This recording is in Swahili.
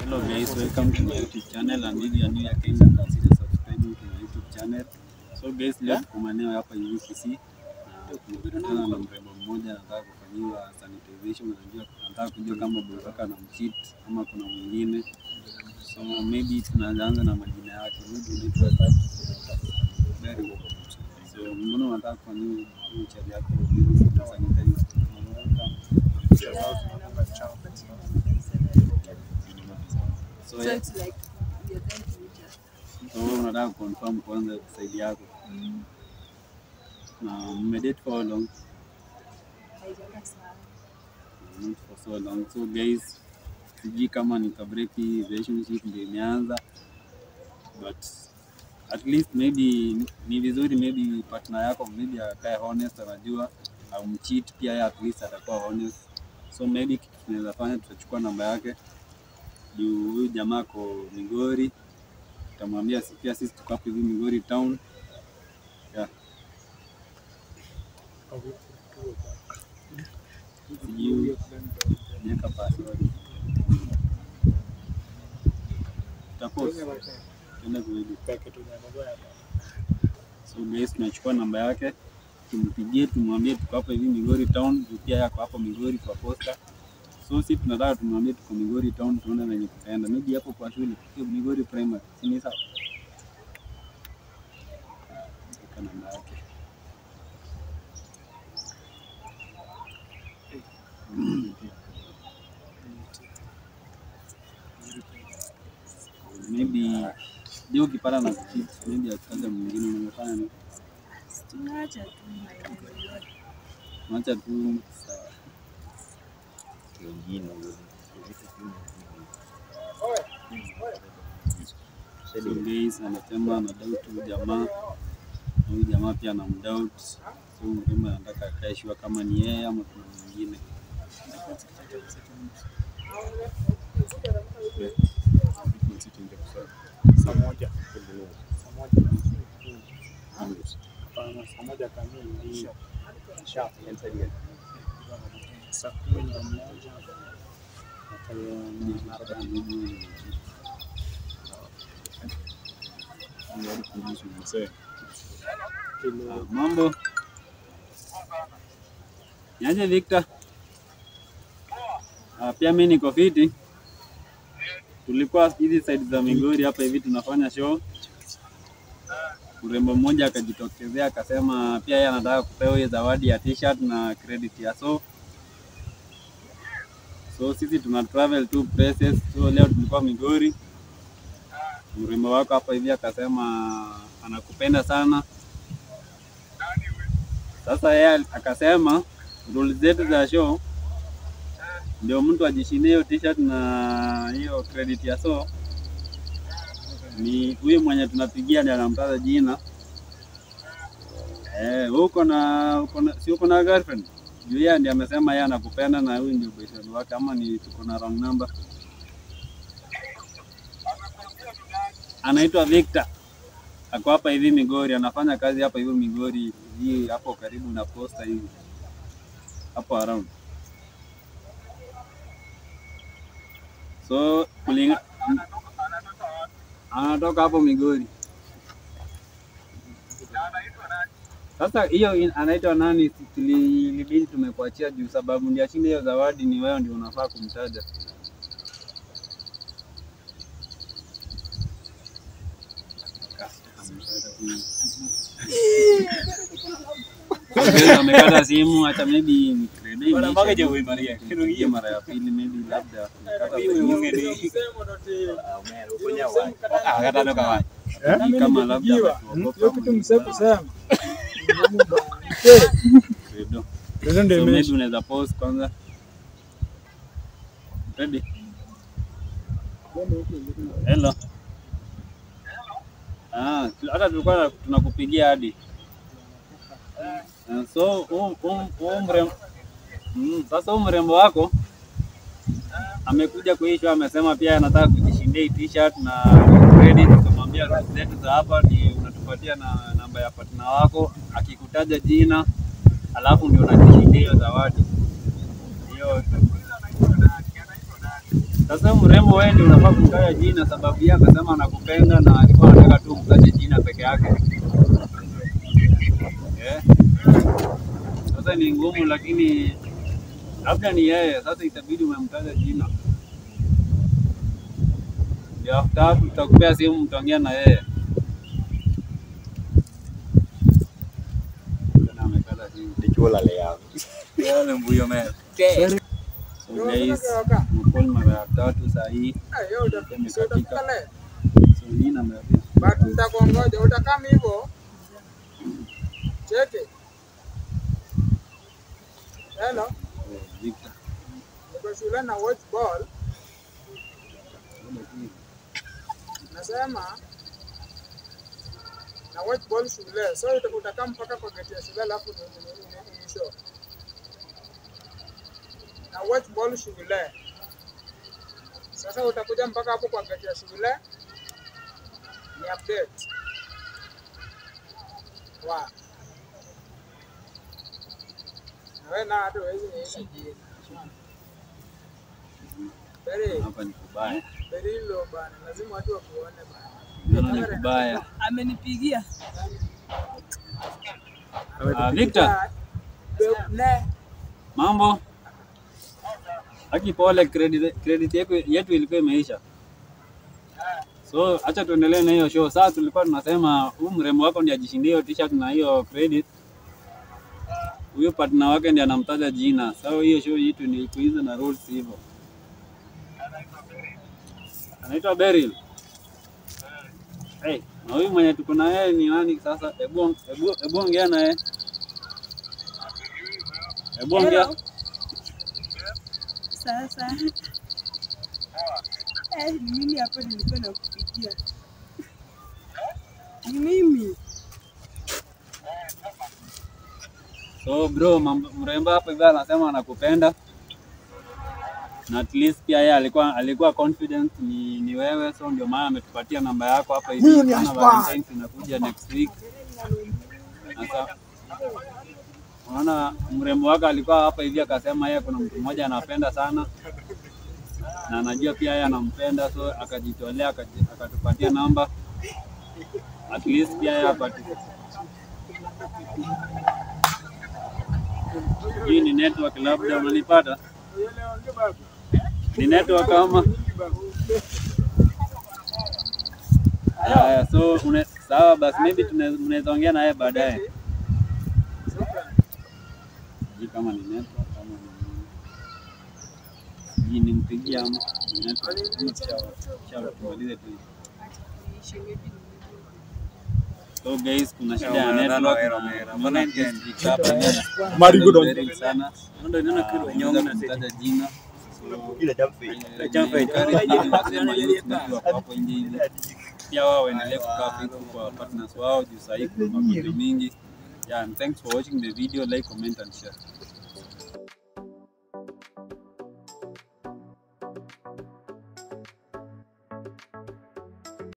Hello guys, welcome to my YouTube channel and if you are new here, kindly consider subscribing to my YouTube channel. So guys, leo tuko maeneo hapa hivi Kisii na tumekutana na mrembo mmoja anataka kufanyiwa sanitization, anajua anataka kujua kama Bukaka na mcheat ama kuna mwingine. So maybe tunaanza na majina yake. Maybe unaitwa Tatu. Very well. So mbona unataka kufanyiwa hiyo chali yako na sanitize? So, So yeah. it's like you're trying to reach us. So wewe unataka confirm kwanza side yako na mmedate for how long? Haijakaa sana. Not for so long. So guys, sijui kama ni kabreak hii relationship ndio imeanza but at least maybe ni vizuri maybe partner yako maybe akae honest, anajua au mcheat pia yeye at least atakuwa honest. So maybe kitu tunaweza fanya, tutachukua namba yake juu huyu jamaa ako Migori, tutamwambia si- pia sisi tuko hapo hivi Migori town yeah. Sijui niweka password. Tutapost. Tuende kuedit. So guys, tunachukua namba yake tumpigie, tumwambie tuko hapo hivi Migori town, juu pia yako hapo Migori kwa posta. So si tunataka tumwambie tuko Migori town, tuone venye tutaenda, maybe hapo kwa shule hiyo Migori primary, si ni sawa? Weka namba yake. Maybe ndio ukipata na cheat, maybe akitaja mwingine unafanya nini? Tunaacha tu maendeleo yote. Acha tu sawa. So guys, anasema ana doubt huyu jamaa na huyu jamaa pia ana mdoubt. So mrembo anataka akae sure kama ni yeye ama kuna mwingine. Saa moja. Saa moja. Hapana, saa moja kamili. Sharp. Saa kumi na moja. Kilo Mambo niaje Victor? Ah, pia mimi niko fiti. Tulikuwa hizi side za Migori hapa hivi tunafanya show. Mrembo mmoja akajitokezea akasema pia yeye anataka kupewa hiyo zawadi ya t-shirt na credit ya so. So sisi tuna travel two places. So leo tulikuwa Migori. Mrembo wako hapa hivi akasema anakupenda sana. Sasa yeye akasema rule zetu za show ndio mtu ajishindie hiyo t-shirt na hiyo credit ya so ni huyu mwenye tunapigia ndiye anamtaja jina. Eh, uko na uko na si uko na girlfriend? Juu yeye ndiye amesema yeye anakupenda na huyu ndio boyfriend wake ama ni tuko na wrong number? Anaitwa Victor. Ako hapa hivi Migori, anafanya kazi hapa hivi Migori, hii hapo karibu na posta hivi. Hapo around. So kulinga anatoka hapo Migori. Sasa hiyo in- anaitwa nani? Tuli- Ilibidi tumekuachia juu sababu ndio ashinde hiyo zawadi, ni wewe ndio unafaa kumtaja. Guys, amekata simu, hata maybe ni credit imeisha. Tupigie mara ya pili maybe labda amekata simu. Ni kama labda ametuogopa hiyo kitu msee kusema. Credo. Ndio ndio So maybe imeisha. unaweza pause kwanza. Ready? Hello. Ah, tu- hata tulikuwa tunakupigia hadi. Ah, So huu huu- huu mrembo mm, sasa huu mrembo wako amekuja kuishwa, amesema pia anataka kujishindia hii t-shirt na credit. Tukamwambia rules zetu za hapa ni unatupatia na namba ya partner wako, akikutaja jina alafu ndio unajishindia hiyo zawadi hiyo. Sasa Sasa mrembo wewe ndio unafaa kumtaja jina, sababu yeye akasema anakupenda na alikuwa anataka tu mtaje jina peke yake. Eh? Sasa ni ngumu, lakini labda ni yeye. Sasa itabidi umemtaja jina, ndio after hapo tutakupea simu, mtaongea na yeye. Tena amekata simu. Yale mbuyo mea. So guys, mkol mara ya tatu saa hii imekatika. So hii namba ya pili. But nitakuongoja utakama hivyo. Cheke. Hello, Eh, Victor. niko shule na watch ball. Nasema na watch ball shule. So uta- utakaa mpaka kwa gate ya shule alafu ni- ni- ni- ni- ni show. Na watch ball shule. Sasa utakuja mpaka hapo kwa gate ya shule. Ni update. Wow. Na wewe na hata huwezi niita jina. Very, Hapa ni kubaya. very low bana. Lazima watu wakuone bana. Naona ni kubaya. Amenipigia. Ah, Victor, Ne. mambo? Haki pole, credit credit yetu yetu ilikuwa imeisha. So acha tuendelee na hiyo show. Sasa tulikuwa tunasema huyu mrembo wako ndiye ajishindie hiyo t-shirt na hiyo credit. Huyo partner wake ndiye anamtaja jina. Sasa hiyo show yetu ni iko hizo na rules hivyo. Anaitwa Beryl. Hey, na huyu mwenye tuko na yeye ni nani sasa? Hebu hebu hebu ongea na yeye. Hebu ongea. Hello. Sasa. Eh, ni mimi hapa nilikuwa nakupigia. Ni mimi. So bro, mambo- mrembo hapa hivi anasema anakupenda na at least pia yeye alikuwa alikuwa confident ni, ni wewe, so ndio maana ametupatia namba yako hapa hivi. Kama Valentine's inakuja next week. Sasa unaona mrembo wako alikuwa hapa hivi akasema yeye kuna mtu mmoja anapenda sana na anajua pia yeye anampenda, so akajitolea akaji- akatupatia namba at least pia yeye apate hii ni network, labda unanipata? Ni network kama haya, so une, sawa basi, maybe tuna- mnaweza ongea naye baadaye, sijui kama ni network kama ni nini. sijui nimpigie ama ni network, ama tusha- tusha- tumalize tu hivi. Niishi maybe ni So guys, kuna shida ya network na tumeona district hapa hivi Marigold. very sana. Ndio ninaona kitu nyonga na kutaja jina. hapo nje hivi. Pia wao waendelee kukaa faithful kwa partners wao juu sahii kuna magonjwa mingi. Yeah, and thanks for watching the video, like, comment and share.